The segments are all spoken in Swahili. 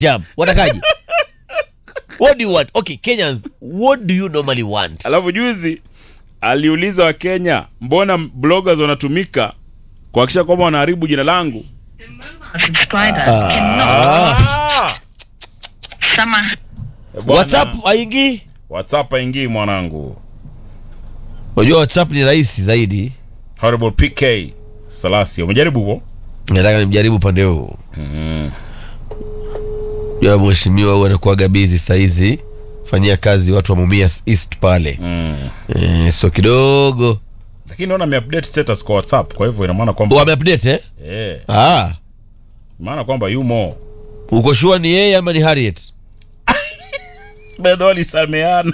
jam watakaje what do you want okay kenyans what do you normally want alafu juzi aliuliza wakenya mbona bloggers wanatumika kuhakikisha kwamba wanaharibu jina langu subscriber cannot sama Eh, bwana, whatsapp aingi whatsapp haingii mwanangu unajua whatsapp ni rahisi zaidi horrible pk salasi umejaribu huo nataka nimjaribu upande huu ya mheshimiwa huyu anakuaga bizi sahizi fanyia kazi watu wa mumias east pale mm. e, so kidogo lakini naona ameupdate status kwa whatsapp kwa hivyo ina maana kwamba wameupdate eh? eh, ah, maana kwamba yumo uko shua ni yeye ama ni harriet bado walisameana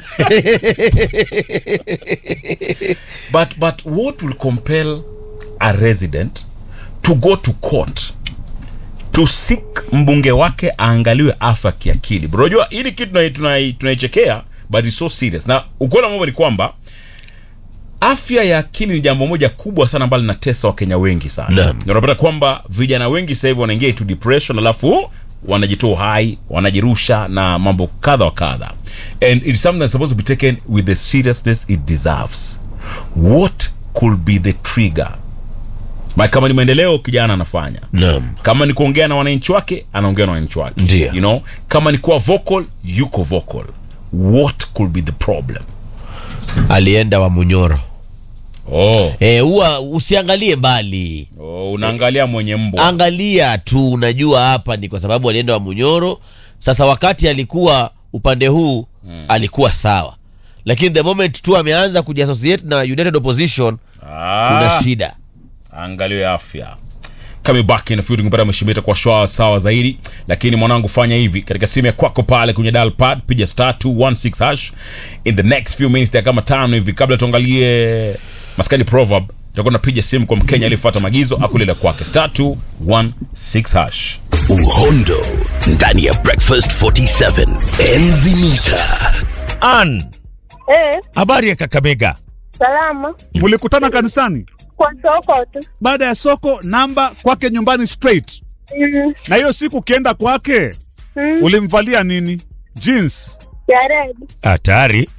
but but what will compel a resident to go to court to seek mbunge wake aangaliwe afya kiakili Bro, unajua hili kitu tunai- tunai- tunaichekea but it's so serious na ukweli wa mambo ni kwamba afya ya akili ni jambo moja kubwa sana ambalo linatesa wakenya wengi sana Naam. Na unapata kwamba vijana wengi sasa hivi wanaingia into depression alafu wanajitoa uhai wanajirusha na mambo kadha wa kadha and it's something that's supposed to be taken with the seriousness it deserves what could be the trigger Ma- kama ni maendeleo kijana anafanya naam kama ni kuongea na wananchi wake anaongea na wananchi wake Ndio. you know kama ni kuwa vocal yuko vocal what could be the problem alienda wa munyoro oh, Eh, huwa usiangalie mbali oh unaangalia mwenye mbwa angalia tu unajua hapa ni kwa sababu alienda wa munyoro sasa wakati alikuwa upande huu alikuwa sawa lakini the moment tu ameanza kujiassociate na united opposition kuna ah, shida angaliwe afya kama baki na field kupata mheshimiwa itakuwa shwa sawa zaidi lakini mwanangu fanya hivi katika simu ya kwako pale kwenye dial pad piga star 216 hash in the next few minutes ya kama tano hivi kabla tuangalie maskani proverb tutakuwa tunapiga simu kwa mkenya aliyefuata maagizo akulela kwake star 216 hash uhondo ndani ya breakfast 47 enzi mita Ann, Eh, habari ya Kakamega? salama mlikutana kanisani kwa soko tu. baada ya soko namba kwake nyumbani straight Mm, na hiyo siku ukienda kwake mm, ulimvalia nini jeans ya red. Hatari.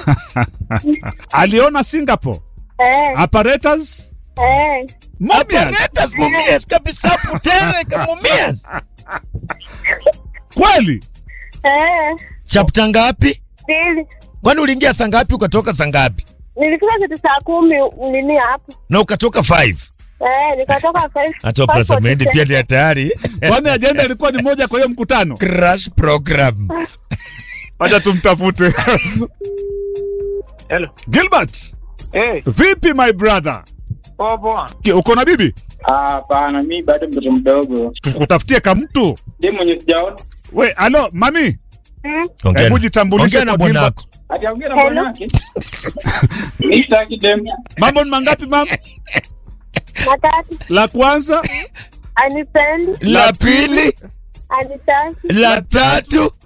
aliona singapore Eh, apparatus eh, Momias. Apparatus mumias kabisa putere kamumias. kweli eh, Chapter ngapi? pili. Kwani uliingia saa ngapi ukatoka saa ngapi? Nilifika kitu saa kumi nini hapo. Na ukatoka 5. Eh, nikatoka five. Hata five Prasemendi forty pia ni hatari. kwani ajenda ilikuwa ni moja kwa hiyo mkutano Crash program. wacha tumtafute Hello. gilbert Eh, vipi my brother poa poa. Ki- uko na bibi Ah, Hapana, mi bado mtoto mdogo. tukutafutie kamtu Ndiye mwenye sijaona. we alo mami Mm, Ongea hebu na- jitambulishe ongea na kwa bwanako. Gilbert. Ataongea na Hello. bwanake. Mi sitaki dem. mambo ni mangapi mam matatu. la kwanza Anipendi, La pili, anitaki. la tatu.